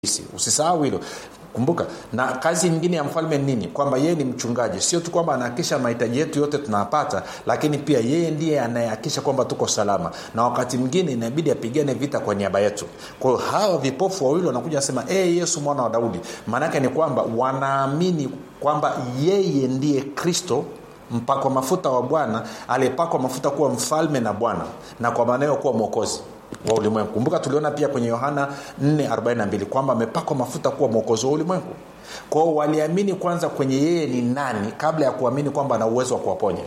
sisi usisahau hilo kumbuka na kazi nyingine ya mfalme ni nini kwamba yeye ni mchungaji sio tu kwamba anahakikisha mahitaji yetu yote tunapata lakini pia yeye ndiye anayehakikisha kwamba tuko salama na wakati mwingine inabidi apigane vita kwa niaba yetu kwa hiyo hawa vipofu wawili wanakuja nasema e yesu mwana wa daudi maanaake ni kwamba wanaamini kwamba yeye ndiye kristo mpakwa mafuta wa bwana aliyepakwa mafuta kuwa mfalme na bwana na kwa maana hiyo kuwa mwokozi wa ulimwengu kumbuka tuliona pia kwenye yohana 442 kwamba amepakwa mafuta kuwa mwokozi wa ulimwengu kwao waliamini kwanza kwenye yeye ni nani kabla ya kuamini kwamba ana uwezo wa kuwaponya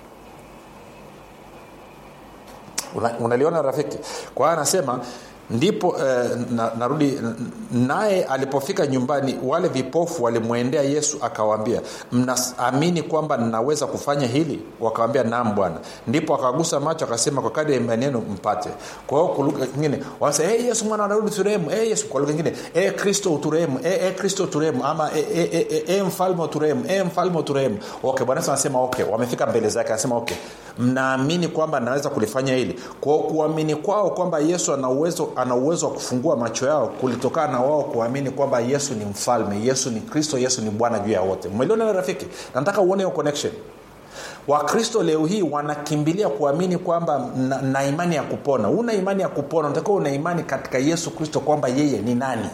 unaliona una rafiki kwa hiyo anasema ndipo eh, na, narudi naye alipofika nyumbani wale vipofu walimwendea yesu akawaambia mnaamini kwamba ninaweza kufanya hili wakawambia naam bwana ndipo akagusa macho akasema kwa kadi ya imani yenu mpate kwa hiyo kwa lugha nyingine wanasema hey, yesu mwana wa daudi turehemu hey, yesu kwa lugha nyingine hey, kristo uturehemu hey, hey, kristo uturehemu ama hey, hey, hey, hey, hey, mfalme uturehemu hey, mfalme uturehemu okay bwana yesu anasema okay wamefika mbele zake anasema okay mnaamini kwamba naweza kulifanya hili kwao kuamini kwao kwamba yesu ana uwezo ana uwezo wa kufungua macho yao kulitokana na wao kuamini kwamba yesu ni mfalme yesu ni kristo yesu ni bwana juu ya wote umeliona rafiki nataka uone hiyo connection wakristo leo hii wanakimbilia kuamini kwamba na, na imani ya kupona una imani ya kupona unatakiwa una imani katika yesu kristo kwamba yeye ni nani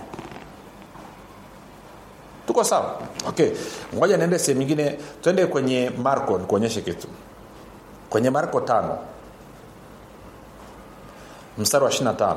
tuko sawa okay ngoja niende sehemu ingine twende kwenye marko nikuonyeshe kitu kwenye marko tano mstari wa 25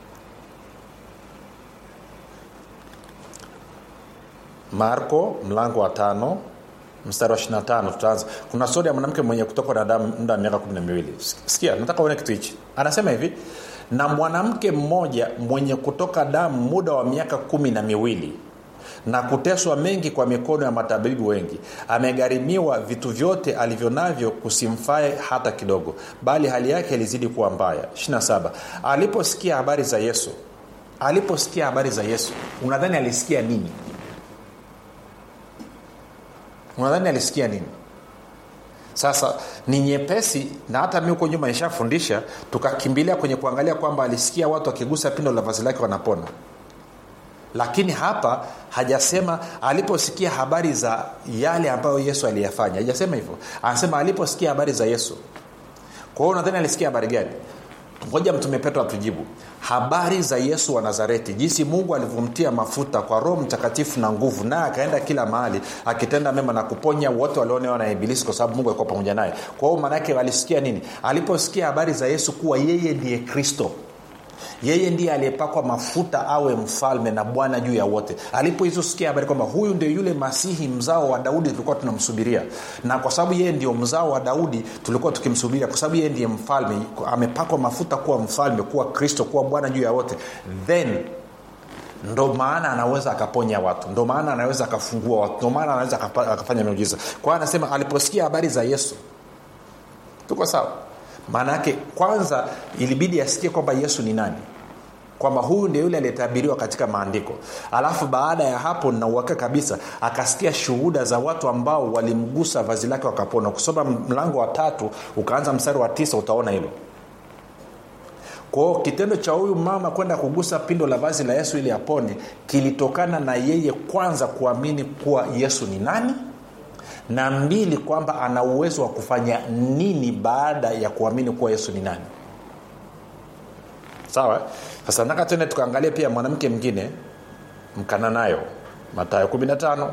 marko mlango wa tano mstari wa 25 tutaanza kuna stori ya mwanamke mwenye kutokwa na damu muda wa miaka kumi na miwili sikia nataka uone kitu hichi anasema hivi na mwanamke mmoja mwenye kutoka damu muda wa miaka kumi na miwili na kuteswa mengi kwa mikono ya matabibu wengi amegharimiwa vitu vyote alivyo navyo kusimfae hata kidogo bali hali yake ilizidi kuwa mbaya 27 aliposikia habari za yesu aliposikia habari za yesu unadhani alisikia nini unadhani alisikia nini sasa ni nyepesi na hata mi huko nyuma ishafundisha tukakimbilia kwenye kuangalia kwamba alisikia watu wakigusa pindo la vazi lake wanapona lakini hapa hajasema aliposikia habari za yale ambayo yesu aliyafanya hajasema hivyo anasema aliposikia habari za yesu kwa hiyo nadhani alisikia habari gani ngoja mtume petro atujibu habari za yesu wa nazareti jinsi mungu alivyomtia mafuta kwa roho mtakatifu na nguvu naye akaenda kila mahali akitenda mema na kuponya wote walionewa na ibilisi kwa sababu mungu alikuwa pamoja naye kwa hiyo maanaake alisikia nini aliposikia habari za yesu kuwa yeye ndiye kristo yeye ndiye aliyepakwa mafuta awe mfalme na bwana juu ya wote alipoizosikia habari kwamba huyu ndio yule masihi mzao wa daudi tulikuwa tunamsubiria na kwa sababu yeye ndio mzao wa daudi tulikuwa tukimsubiria kwa sababu yeye ndiye mfalme amepakwa mafuta kuwa mfalme kuwa kristo kuwa bwana juu ya wote then ndo maana anaweza akaponya watu ndo maana anaweza akafungua watu ndo maana anaweza akafanya miujiza kwa hiyo anasema aliposikia habari za yesu tuko sawa maana yake kwanza ilibidi asikie kwamba yesu ni nani kwamba huyu ndio yule aliyetabiriwa katika maandiko alafu baada ya hapo nauhakika kabisa akasikia shuhuda za watu ambao walimgusa vazi lake wakapona kusoma mlango wa tatu ukaanza mstari wa tisa utaona hilo kwao kitendo cha huyu mama kwenda kugusa pindo la vazi la yesu ili apone kilitokana na yeye kwanza kuamini kuwa yesu ni nani na mbili kwamba ana uwezo wa kufanya nini baada ya kuamini kuwa yesu ni nani sawa sasa nataka tende tukaangalia pia mwanamke mwingine mkananayo matayo 15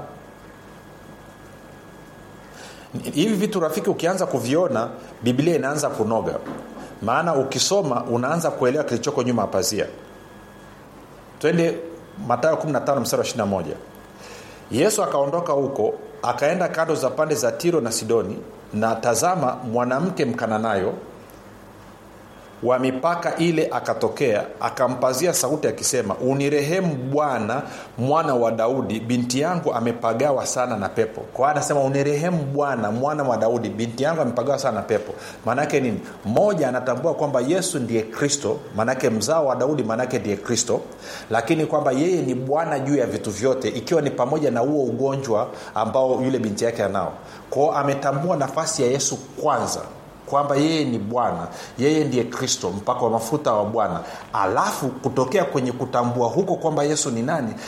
hivi vitu rafiki ukianza kuviona biblia inaanza kunoga maana ukisoma unaanza kuelewa kilichoko nyuma ya pazia twende matayo 15 mstari wa 21 yesu akaondoka huko akaenda kando za pande za tiro na sidoni na tazama mwanamke mkananayo wa mipaka ile akatokea akampazia sauti akisema unirehemu bwana mwana wa daudi binti yangu amepagawa sana na pepo kwa hiyo anasema unirehemu bwana mwana wa daudi binti yangu amepagawa sana na pepo maanaake nini moja anatambua kwamba yesu ndiye kristo maanake mzao wa daudi maanake ndiye kristo lakini kwamba yeye ni bwana juu ya vitu vyote ikiwa ni pamoja na huo ugonjwa ambao yule binti yake anao kwao ametambua nafasi ya yesu kwanza kwamba yeye ni bwana yeye ndiye kristo mpaka wa mafuta wa bwana alafu kutokea kwenye kutambua huko kwamba yesu ni nani